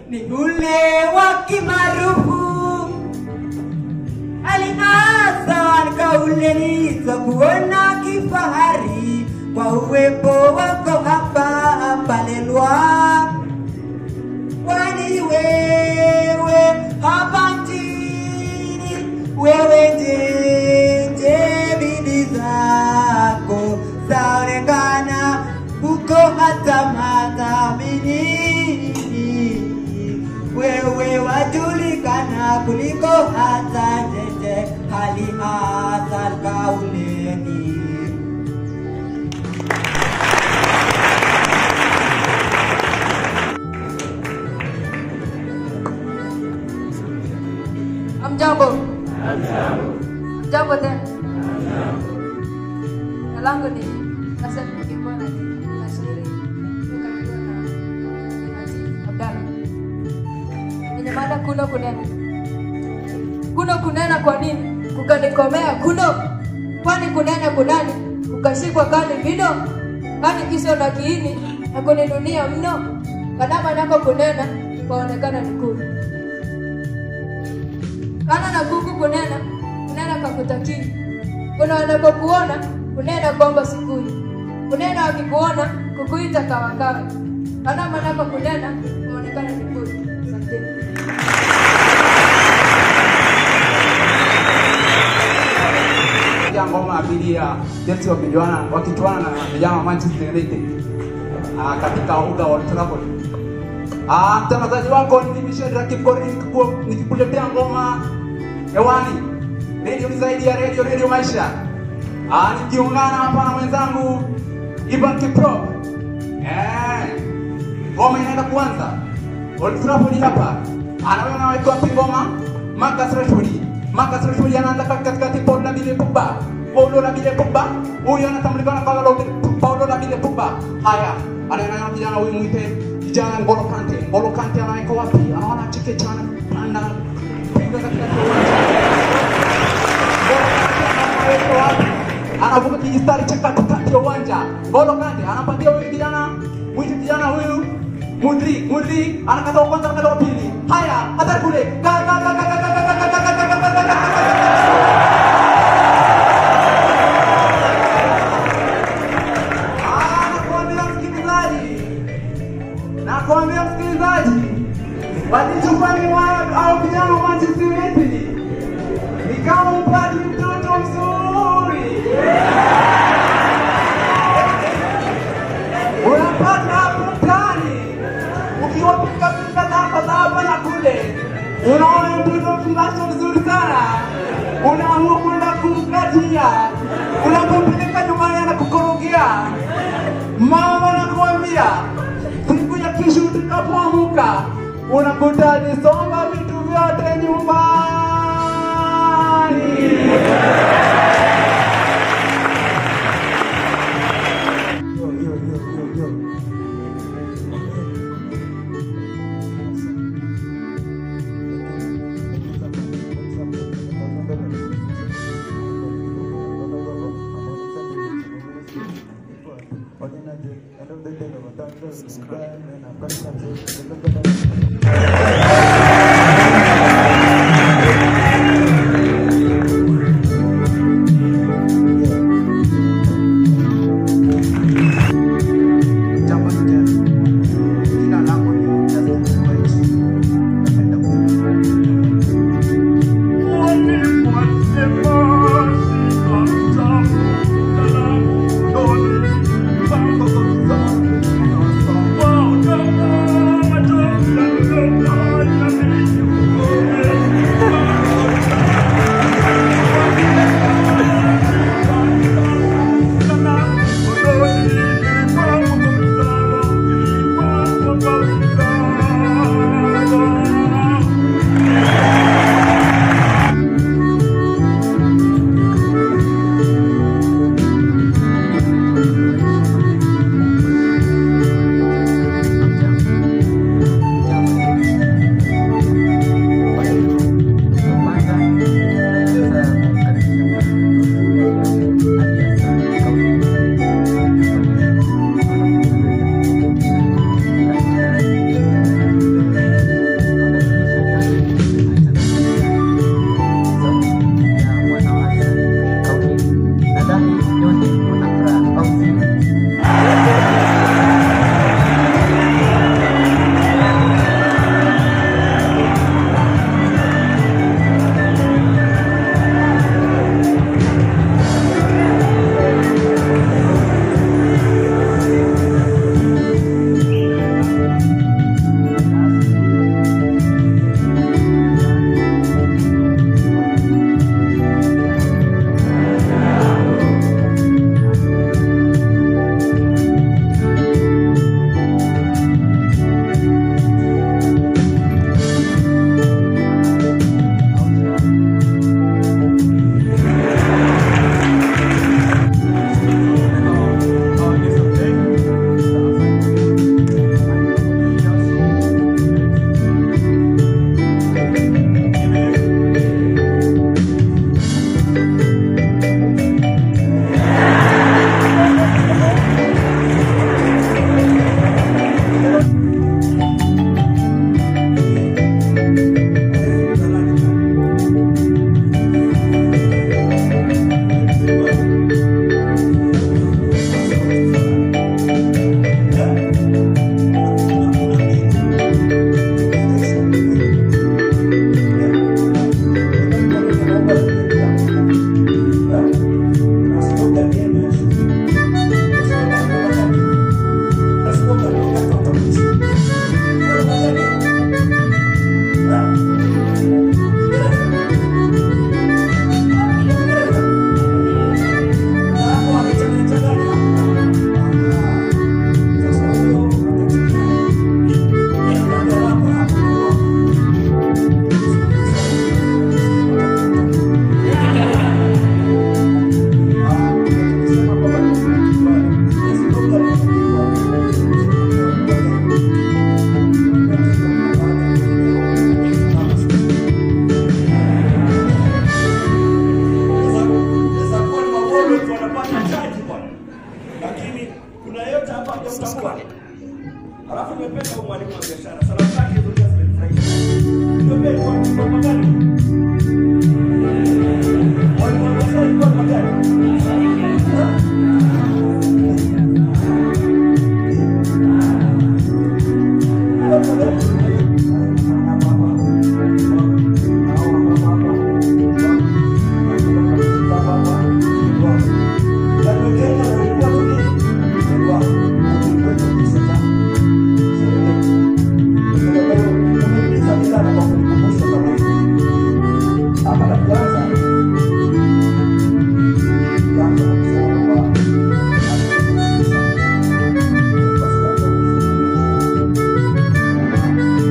ni ule wa kimaarufu Alhasan kauleni za kuona kifahari kwa uwepo wako hapa Palelwa, kwani wewe hapa nchini wewe njenje bidii zako zaonekana huko hata madhamini wewe wajulikana kuliko hata jeje hali hasa kauleni Amjambo. Jambo tena. Jina langu ni Hassan Kimbona nashairi kukabiliwa na Binati Abdalla. Kwenye mada kuno kunena. Kuno kunena kwa nini? Kukanikomea kuno. Kwani kunena kunani? Kukashikwa kani vino? Kani kiso na kiini na kuninunia mno. Kadama nako kunena kwaonekana ni kuu kana na kuku kunena kunena kakutakii kuna wanapokuona kunena kwamba sikui kunena wakikuona kukuita kawakawa kana manako kunena kuonekana nikui asanteni ya ngoma abiria Chelsea wakijuana wakichuana na vijana wa Manchester United ah, katika uga wa Old Trafford. Ah, mtangazaji wako ni Michel Rakib Korir nikiku- nikikuletea ngoma hewani. Radio ni zaidi ya radio, radio maisha. Ah, nikiungana hapa na mwenzangu Ivan Kipro. Eh, ngoma inaenda kuanza. Old Trafford hapa. Anaona anawekewa ngoma Marcus Rashford. Marcus Rashford anaanza katikati Paul Labile Pogba. Paulo Labile Pogba. Huyu anatambulikana kama Paulo- Paulo Labile Pogba. Haya, anaona kijana huyu mwite kijana Ngolo Kante. Ngolo Kante anaweka wapi? Anaona cheke chana panda piga katikati ya uwanja. Ngolo Kante anaweka wapi? Anavuka kijistari cha katikati ya uwanja. Ngolo Kante anapatia huyu kijana mwite kijana huyu Mudri, Mudri anakata wa kwanza, anakata wa pili. Haya, hatari kule. Ka ka ka ka ka ka ka ka ka ka ka ka ka ka ka Ah, nakuambia msikilizaji, nakuambia msikilizaji, walichofanya wa- hao vijana wa Manchester United ni kama upati mtoto mzuri unapata hapo mtaani ukiwapiga piga zako za hapa na kule, unaona mtoto mfungasho mzuri sana, unaamua kwenda kumkatia, unapompeleka nyumbani anakukorogea. Mama nakuambia, siku ya kesho utakapoamuka unakuta alisomba vitu vyote nyumbani. Jambo moja, jina langu ni Justin White. Napenda Wow, wa biashara. Salamu zake hizo pia zimenifurahisha. Niambie kwa kwa magari. Walikuwa wanasema kwa magari. Thank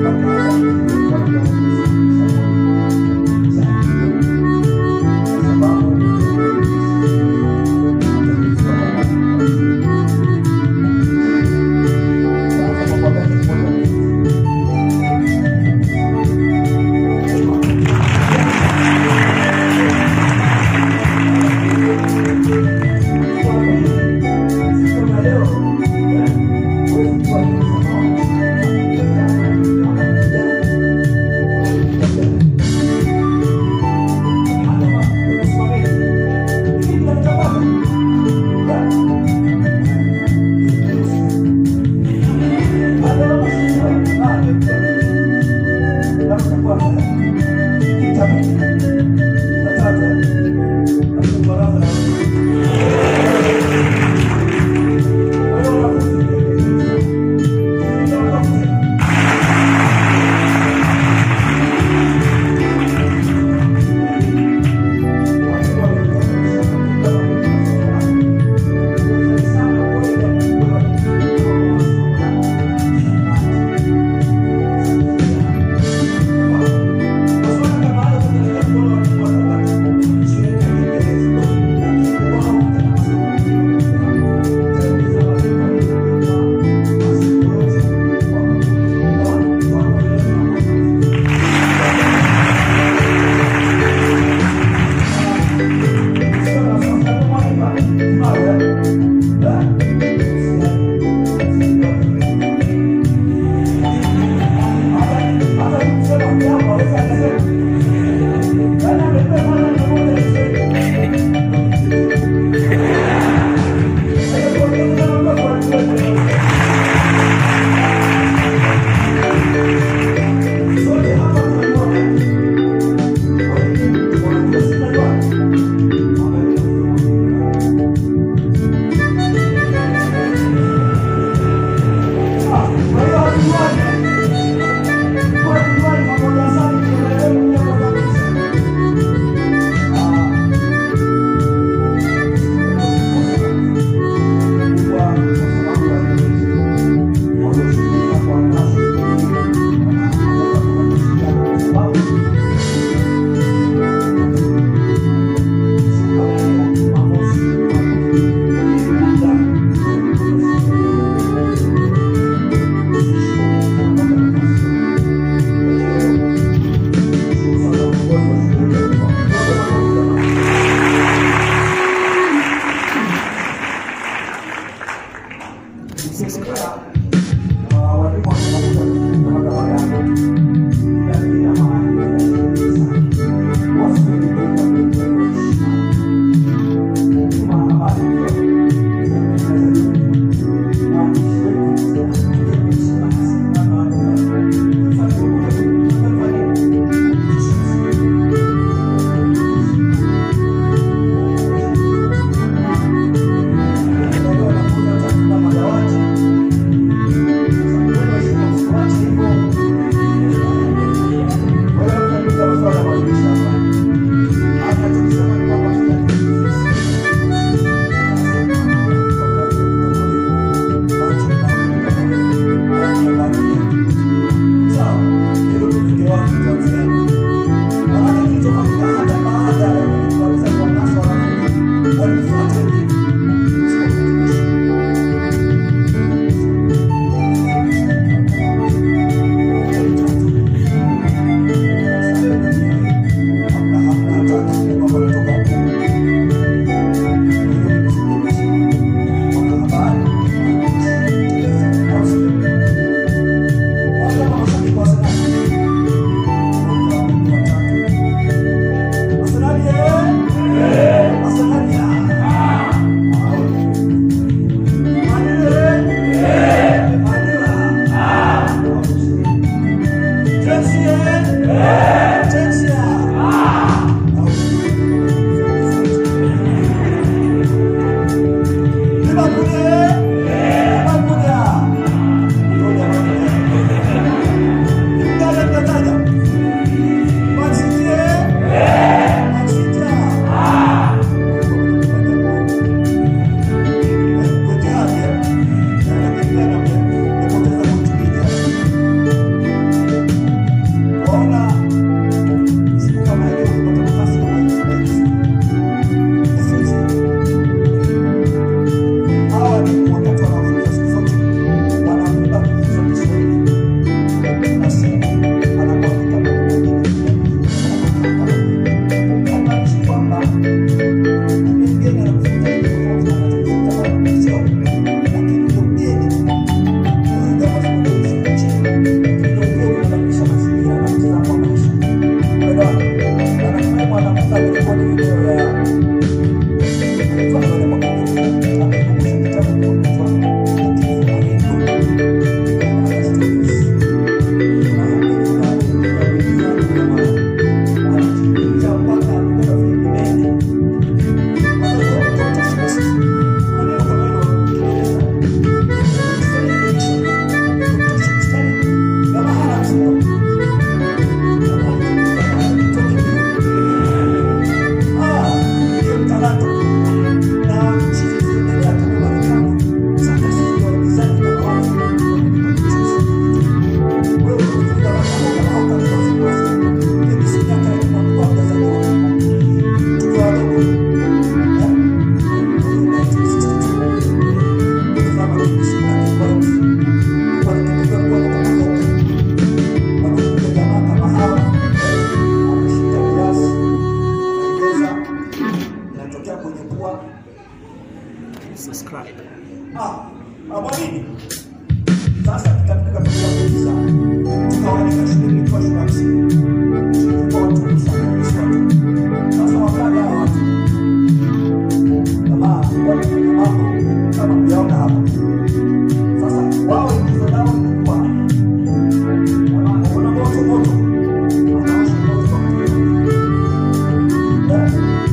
nikiwa shule ya msingi tulikuwa watu sana sisi watu sasa wakaja hawa watu jamaa wanafanya mambo kama mliona hapa sasa wao ingizo lao lilikuwa jamaa kuna moto moto wanawasha moto kwa kutumia eh,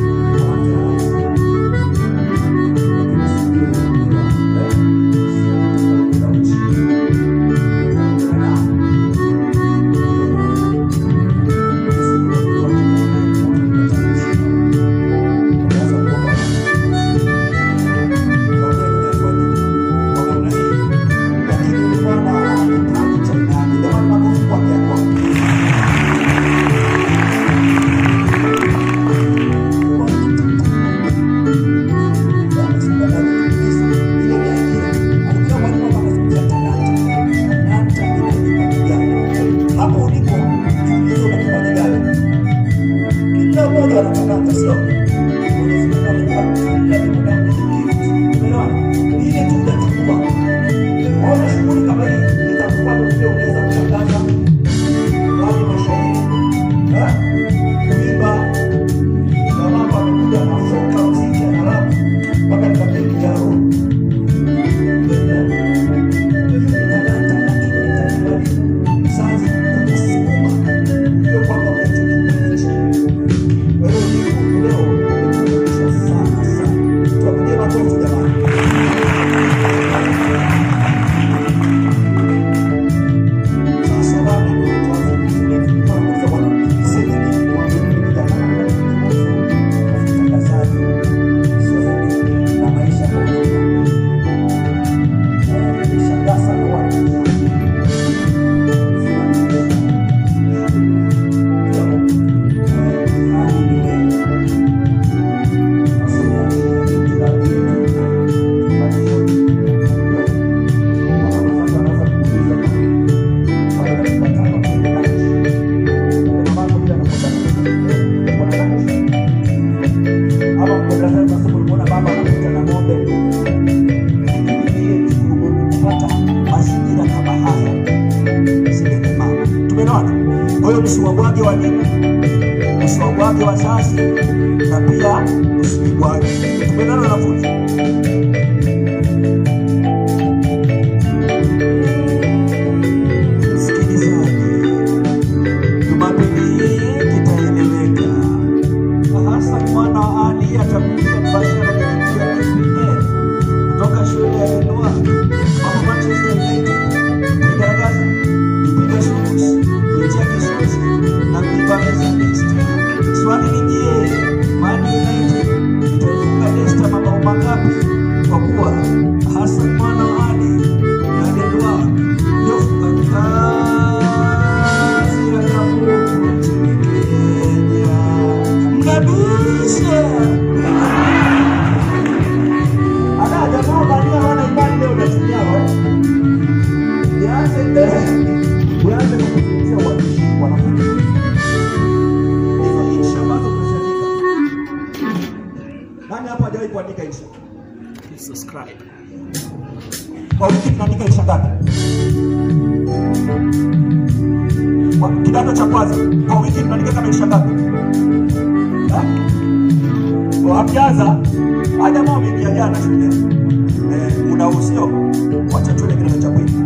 hapo ulipo jiulize una kipaji gani kila mmoja ana talanta sio Mwenyezi Mungu amekupa kila binadamu gift umeelewa Ni ile tu unachukua ona shughuli kama hii itakuwa ndio pia unaweza kutangaza wale mashairi eh kuimba na mambo amekuja na soka muziki na rap mpaka nikapiga kijaro na maisha kwa ujumla. Nishangaa sana watu mazingira kama haya zile mama. Tumeelewana? Kwa hiyo msiwabwage walimu, msiwabwage wazazi na pia msibwage. Tumeelewana wanafunzi? Msikilizaji, Jumapili hii kitaeleweka. Hassan mwana wa Ali atakuja mbashara kupitia TPA kutoka shule ya Elua Mama Manchester United kuigaragaza kupiga shughuli kuitia kisusi na kuipa meza Leicester. Swali ni je, Man United itaifunga Leicester mabao mangapi? Kwa kuwa Hassan mwana wa Ali na Elua ndio funga kazi ya Kabuku nchini Kenya. Mnabisha Ada jamaa balia wana imani leo unatumia wewe. Nianze nianze kwa kuzungumzia waandishi wanafunzi. Hizo insha ambazo tunaziandika. Nani hapa hajawahi kuandika insha? Subscribe. Kwa wiki tunaandika insha ngapi? Kwa kidato cha kwanza kwa wiki tunaandika kama insha ngapi? Ha? Kwa hamjaanza hata kama umeingia jana shule eh, muda huu sio wacha tuende kidato cha pili